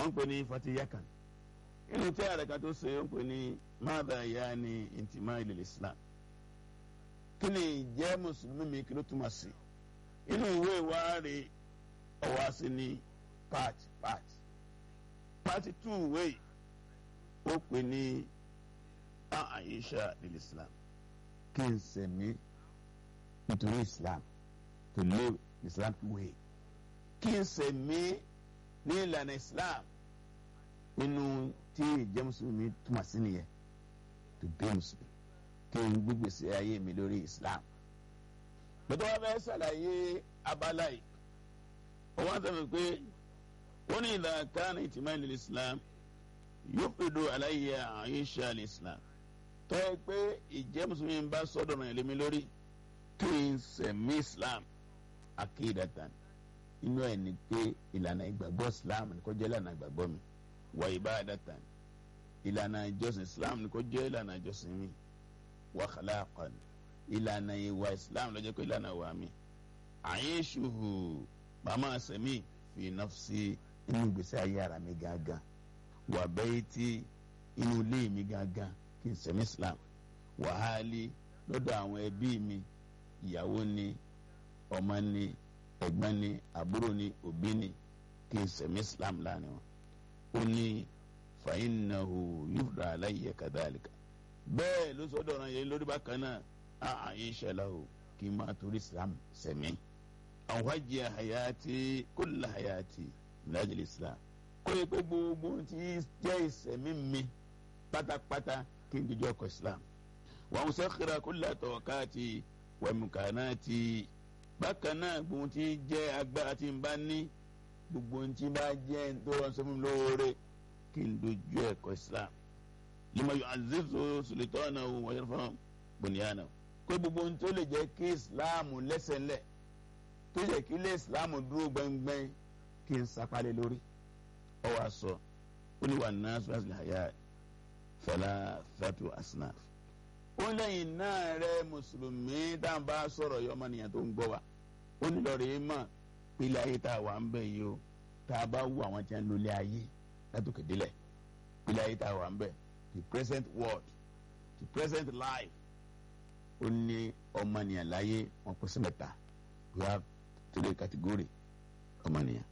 wọ́n ń pè ní fatiyakan inú tí àrẹ̀ká tó ṣe ń pè ní mada ya ni intima ilẹ̀ islam kí ni ìjẹ́ mùsùlùmí mi kí ló túmọ̀ sí inú ìwé ìwárí ọwọ́ sí ní part part part two ìwé ó pè ní àyíṣà ilẹ̀ islam kí n sẹ̀mí nítorí islam to live islam way kí n sẹ̀mí ní ìlànà islam nínú tí ìjẹ́ mùsùlùmí túmọ̀ sí nìyẹn to be muslim kí n gbígbèsè ayé mi lórí islam bẹ́ẹ̀ wá fẹ́ ṣàlàyé abala yìí wọ́n sọ pé wọ́n ní ìlà kan ìtìmọ̀ ilẹ̀ islam yóò fi do aláyé àyíṣà ilẹ̀ islam tọ́ ẹ pé ìjẹ́ mùsùlùmí ń bá sọ́dọ̀ náà lé mi lórí kí n sẹ̀mí islam akéèdàtàn inú ẹ̀ ní pé ìlànà ìgbàgbọ́ islam ní kó jẹ́ ìlànà ìgbàgbọ́ mi wà ìbádàtàn ìlànà ìjọsìn islam ní kó jẹ́ ìlànà ìjọsìn mi wà khalaqan ìlànà ìwà islam ló jẹ́ pé ìlànà ìwà mi àyíṣuhu màmá sẹ̀mí fi nafsi inú ìgbésí ayé ara mi gángan wà bayti inú ilé mi gángan kí n sẹ̀mí islam wàhálì lọ́dọ̀ àwọn ẹbí mi ìyàwó ni ọmọ ni ẹ̀gbọ́n ni àbúrò ni òbí ni kí n sẹ̀mí islam láàrin wọn. ó ní fàyínnahu yúfra aláyẹ kàdálíkà bẹ́ẹ̀ ló sọ́dọ̀ ọ̀ràn yẹn lórí bákan náà àyè ìṣẹ̀lẹ̀ o kí n máa torí islam sẹ̀mí. àwọn hajj hayati kulla hayati minajil islam kó yẹ pé gbogbo tí jẹ́ ìsẹ̀mí mi pátápátá kí n jíjọ́ ọkọ̀ islam. wàá musakhira kulla tawakati wẹ̀mùkànáàtì bákan náà gbogbo tí jẹ́ agbára tí n bá ní gbogbo tí bá jẹ́ tó rán sọ́mi lóore kí n dojú ẹ̀kọ́ islam lima yọ azizu sulitana wọ́n yẹn fún bùnìyànà kó gbogbo tó lè jẹ́ kí islam lẹ́sẹ̀lẹ̀ tó yẹ kí ilé islam dúró gbẹngbẹng kí n sapalẹ̀ lórí ọ wá sọ ó ní wà náà sọ́ọ́sì àyà fẹlẹ́ fẹ́tu asinaf ó lẹ́yìn náà rẹ mùsùlùmí dáńbà sọ̀rọ̀ yọmọnìyàn tó ń gbọ́ wa ó ní lọ́ọ́ rí mọ̀ pílẹ̀ ayé tá a wà ń bẹ̀ yìí o tá a bá wù àwọn tí wọ́n ń lólé ayé látòkè délẹ̀ pílẹ̀ ayé tá a wà ń bẹ̀ the present world the present life ó ní ọmọnìyàn láyé wọn kó sí mẹ́ta we have three category ọmọnìyàn